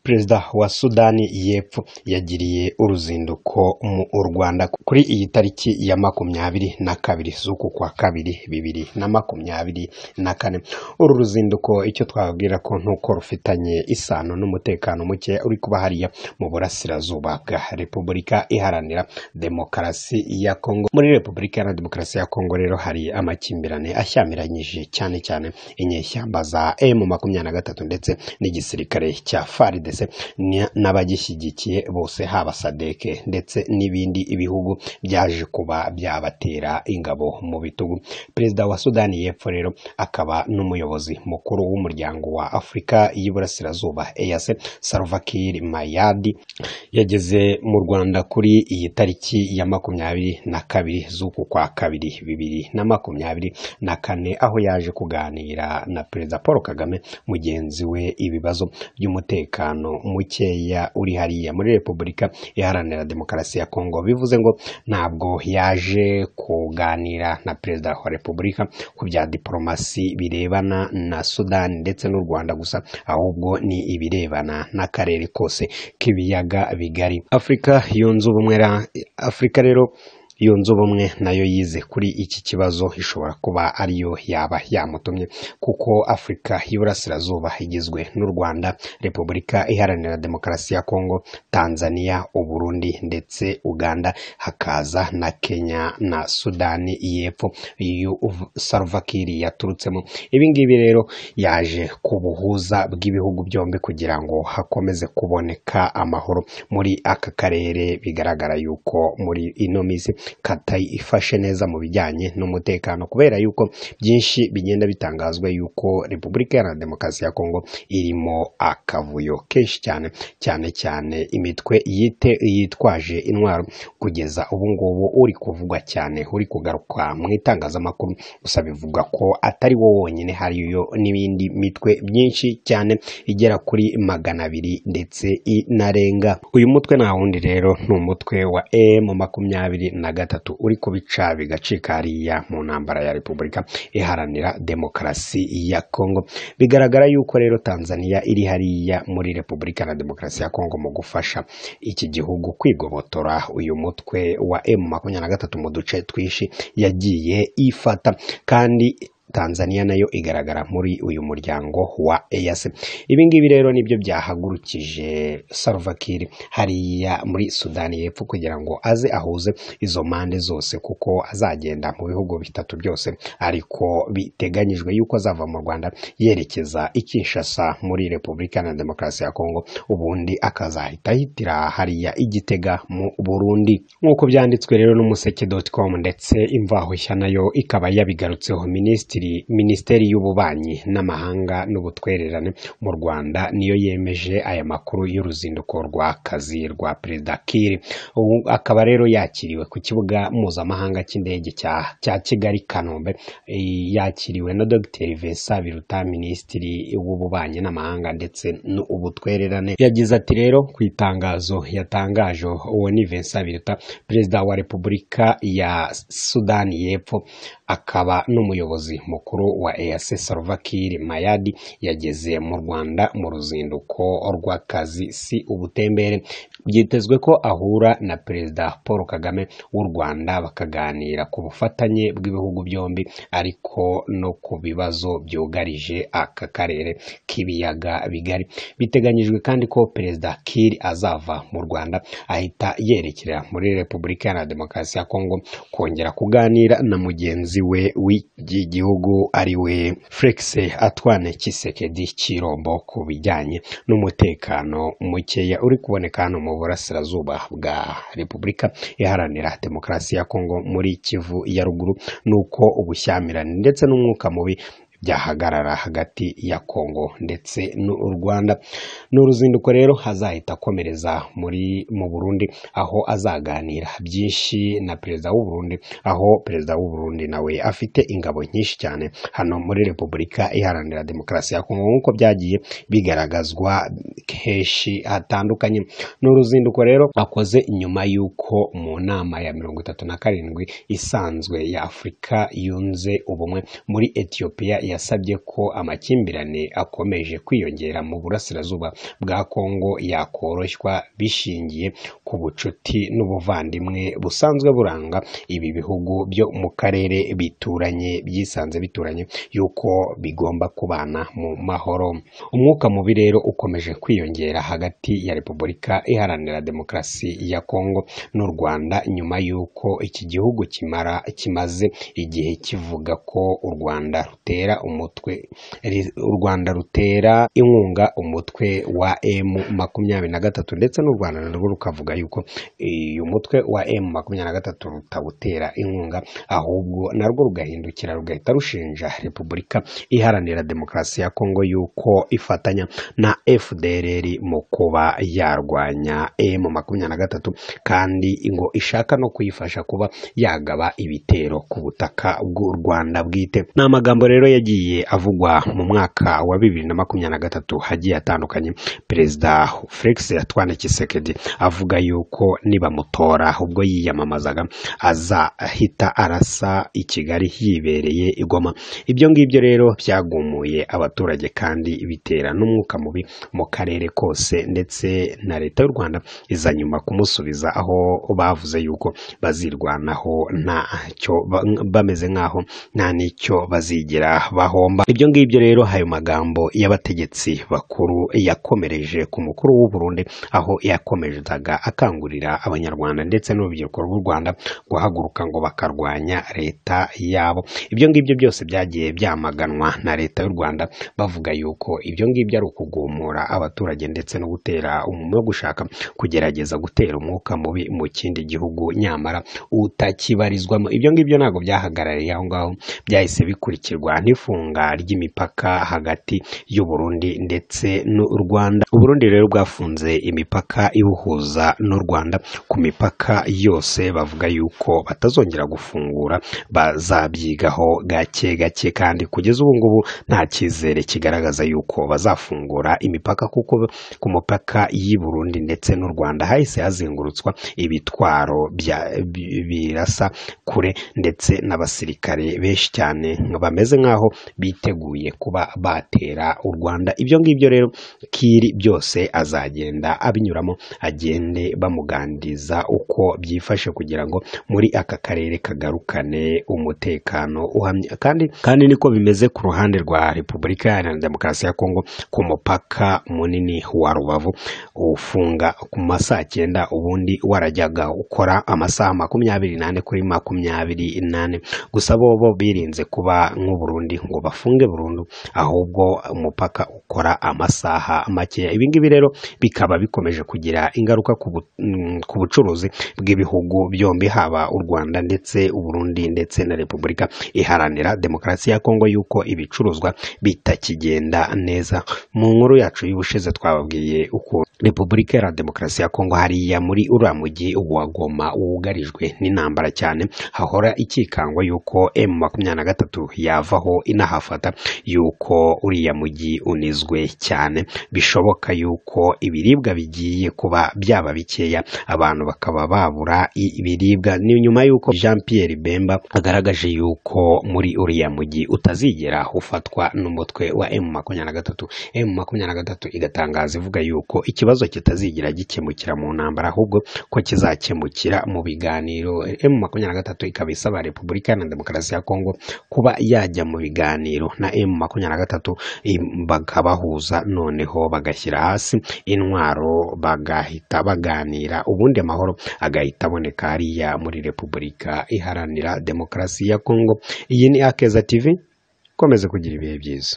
Perezida wa Sudani y'Epfo yagiriye uruzinduko mu Rwanda kuri iyi tariki ya makumyabiri na kabiri z'uku kwa kabiri bibiri na makumyabiri na kane. Uru ruzinduko icyo twababwira ko nuko rufitanye isano n'umutekano muke uri kuba hariya mu burasirazuba bwa Repubulika Iharanira Demokarasi ya Kongo. Muri Repubulika Iharanira Demokarasi ya Kongo rero hari amakimbirane ashyamiranyije cyane cyane inyeshyamba za M makumyabiri na gatatu ndetse n'igisirikare cya FARDC ni- n'abagishyigikiye bose haba sadeke ndetse n'ibindi bihugu byaje kuba byabatera ingabo mu bitugu. Perezida wa Sudani y'Epfo rero akaba n'umuyobozi mukuru w'umuryango wa Afurika y'Iburasirazuba EAC Salva Kiir Mayard yageze mu Rwanda kuri iyi tariki ya makumyabiri na kabiri z'uku kwa kabiri bibiri na makumyabiri na kane aho yaje kuganira na Perezida Paul Kagame mugenzi we ibibazo by'umutekano mukeya uri hariya muri Repubulika Iharanira Demokarasi ya Kongo. Bivuze ngo ntabwo yaje kuganira na Perezida wa Repubulika ku bya diporomasi birebana na Sudani ndetse n'u Rwanda gusa, ahubwo ni ibirebana n'akarere kose k'ibiyaga bigari. Afurika yunze ubumwe ra- Afurika rero yunze ubumwe nayo yize kuri iki kibazo ishobora kuba ariyo yaba yamutumye kuko Afurika y'Iburasirazuba igizwe n'u Rwanda, Repubulika Iharanira Demokarasi ya Kongo, Tanzania, Uburundi ndetse Uganda, hakaza na Kenya na Sudani y'Epfo iyo uv- Salva Kiir yaturutsemo. Ibi ngibi rero yaje ku buhuza bw'ibihugu byombi kugira ngo hakomeze kuboneka amahoro muri aka karere bigaragara yuko muri ino minsi katayifashe neza mu bijyanye n'umutekano kubera yuko byinshi bigenda bitangazwa yuko Repubulika Iharanira Demokarasi ya Kongo irimo akavuyo kenshi cyane cyane cyane imitwe yite yitwaje intwaro kugeza ubu ngubu uri kuvugwa cyane uri kugarukwa mu itangazamakuru gusa bivugwa ko atari wo wonyine hariyo n'ibindi mitwe myinshi cyane igera kuri magana abiri ndetse inarenga uyu mutwe nta wundi rero ni umutwe wa M makumyabiri na gatatu uri kubica bigacika hariya mu ntambara ya Repubulika Iharanira Demokarasi ya Kongo bigaragara yuko rero Tanzania iri hariya muri Repubulika Iharanira Demokarasi ya Kongo mu gufasha iki gihugu kwigobotora uyu mutwe wa M makumyabiri na gatatu mu duce twinshi yagiye ifata kandi Tanzania nayo igaragara muri uyu muryango wa EAC. Ibi ngibi rero nibyo byahagurukije Salva Kiir hariya muri Sudani y'Epfo kugira ngo aze ahuze izo mpande zose kuko azagenda mu bihugu bitatu byose ariko biteganyijwe yuko azava mu Rwanda yerekeza i Kinshasa muri Repubulika Iharanira Demokarasi ya Kongo ubundi akazahita ahitira hariya i Gitega mu Burundi nk'uko byanditswe rero n'umuseke.com ndetse imvaho nshya nayo ikaba yabigarutseho minisitiri minisiteri y'ububanyi n'amahanga n'ubutwererane mu Rwanda niyo yemeje aya makuru y'uruzinduko rw'akazi rwa Perezida Kiir ubu akaba rero yakiriwe ku kibuga mpuzamahanga cy'indege cya cya Kigali Kanombe Eh, yakiriwe na Dr Vincent Biruta minisitiri w'ububanyi n'amahanga ndetse n'ubutwererane yagize ati rero ku itangazo yatangaje uwo ni Vincent Biruta perezida wa Repubulika ya Sudani y'Epfo akaba n'umuyobozi mukuru wa EAC Salva Kiir Mayadi yageze mu Rwanda mu ruzinduko rw'akazi si ubutembere byitezwe ko ahura na perezida Paul Kagame w'u Rwanda bakaganira ku bufatanye bw'ibihugu byombi ariko no ku bibazo byugarije aka karere k'ibiyaga bigari biteganyijwe kandi ko perezida Kiir azava mu Rwanda ahita yerekera muri Repubulika Iharanira Demokarasi ya Kongo kongera kuganira na mugenzi we w'iki gihugu ari we Felix Antoine Tshisekedi Chilombo ku bijyanye n'umutekano mukeya uri kuboneka hano mu burasirazuba bwa Repubulika Iharanira Demokarasi ya Kongo muri Kivu ya ruguru nuko ubushyamirane ndetse n'umwuka mubi byahagarara hagati ya Kongo ndetse n'u Rwanda. Ni uruzinduko rero hazahita akomereza muri mu Burundi aho azaganira byinshi na perezida w'u Burundi aho perezida w'u Burundi nawe afite ingabo nyinshi cyane hano muri Repubulika Iharanira Demokarasi ya Kongo nk'uko byagiye bigaragazwa henshi hatandukanye. Ni uruzinduko rero akoze nyuma y'uko mu nama ya mirongo itatu na karindwi isanzwe ya Afurika yunze ubumwe muri Ethiopia ya yasabye ko amakimbirane akomeje kwiyongera mu burasirazuba bwa Kongo yakoroshywa bishingiye ku bucuti n'ubuvandimwe busanzwe buranga ibi bihugu byo mu karere bituranye byisanze bituranye yuko bigomba kubana mu mahoro umwuka mubi rero ukomeje kwiyongera hagati ya Repubulika Iharanira Demokarasi ya Kongo n'u Rwanda nyuma y'uko iki gihugu kimara kimaze igihe kivuga ko u Rwanda rutera umutwe ri- u Rwanda rutera inkunga umutwe wa M makumyabiri na gatatu ndetse n'u Rwanda narwo rukavuga yuko uyu mutwe wa M makumyabiri na gatatu rutawutera inkunga ahubwo narwo rugahindukira rugahita rushinja Repubulika Iharanira Demokarasi ya Kongo yuko ifatanya na FDLR mu kuba yarwanya M makumyabiri na gatatu kandi ngo ishaka no kuyifasha kuba yagaba ibitero ku butaka bw'u Rwanda bwite. Ni amagambo rero yagiye avugwa mu mwaka wa bibiri na makumyabiri na gatatu hagiye atandukanye Perezida Felix Antoine Tshisekedi avuga yuko nibamutora ubwo yiyamamazaga azahita arasa i Kigali yibereye i Goma ibyo ngibyo rero byagumuye abaturage kandi bitera n'umwuka mubi mu karere kose ndetse na leta y'u Rwanda iza nyuma kumusubiza aho bavuze yuko bazirwanaho ntacyo ba- bameze nk'aho nta n'icyo bazigira bahomba ibyo ngibyo rero ayo magambo y'abategetsi bakuru yakomereje ku mukuru w'u Burundi aho yakomezaga akangurira abanyarwanda ndetse n'urubyiruko rw'u Rwanda guhaguruka ngo bakarwanya leta yabo ibyo ngibyo byose byagiye byamaganwa na leta y'u Rwanda bavuga yuko ibyo ngibyo ari ukugumura abaturage ndetse no gutera umuntu wo gushaka kugerageza gutera umwuka mubi mu kindi gihugu nyamara utakibarizwamo ibyo ngibyo ntabwo byahagarariye aho ngaho byahise bikurikirwa n'ifunga ry'imipaka hagati y'u Burundi ndetse n'u Rwanda u Burundi rero bwafunze imipaka ibuhuza n'u Rwanda ku mipaka yose bavuga yuko batazongera gufungura bazabyigaho gake gake kandi kugeza ubu ngubu nta cyizere kigaragaza yuko bazafungura imipaka kuko ku mupaka y'i Burundi ndetse n'u Rwanda hahise hazengurutswa ibitwaro bya bi- birasa kure ndetse n'abasirikare benshi cyane ngo bameze nk'aho biteguye kuba batera u Rwanda ibyo ngibyo rero Kiri byose azagenda abinyuramo agende bamuganiriza uko byifashe kugira ngo muri aka karere kagarukane umutekano uhamye kandi kandi niko bimeze ku ruhande rwa Repubulika Iharanira Demokarasi ya Kongo ku mupaka munini wa Rubavu ufunga ku ma saa cyenda ubundi warajyaga ukora amasaha makumyabiri n'ane kuri makumyabiri n'ane gusa bo bo birinze kuba nk'u Burundi ngo bafunge burundu ahubwo umupaka ukora amasaha makeya ibi ngibi rero bikaba bikomeje kugira ingaruka ku bu- mm, ku bucuruzi bw'ibihugu byombi haba u Rwanda ndetse u Burundi ndetse na Repubulika Iharanira Demokarasi ya Kongo yuko ibicuruzwa bitakigenda neza mu nkuru yacu y'ubushize twababwiye uko Repubulika Iharanira Demokarasi ya Kongo hariya muri uriya mujyi wa Goma wugarijwe n'intambara cyane hahora ikikangwa yuko M makumyabiri na gatatu yavaho inahafata yuko uriya mujyi unizwe cyane bishoboka yuko ibiribwa bigiye kuba byaba bikeya abantu bakaba babura i- ibiribwa ni nyuma yuko Jean Pierre Bemba agaragaje yuko muri uriya mujyi utazigera ufatwa n'umutwe wa M makumyabiri na gatatu M makumyabiri na gatatu igatangaza ivuga yuko ikibazo kitazigera gikemukira mu ntambara ahubwo ko kizakemukira mu biganiro M makumyabiri na gatatu ikaba isaba Repubulika Iharanira Demokarasi ya Kongo kuba yajya mu biganiro na M makumyabiri na gatatu im- bakabahuza noneho bagashyira hasi intwaro bagahita baganira ubundi amahoro agahita aboneka hariya muri Repubulika Iharanira Demokarasi ya Kongo iyi ni Akeza TV komeze kugira ibihe byiza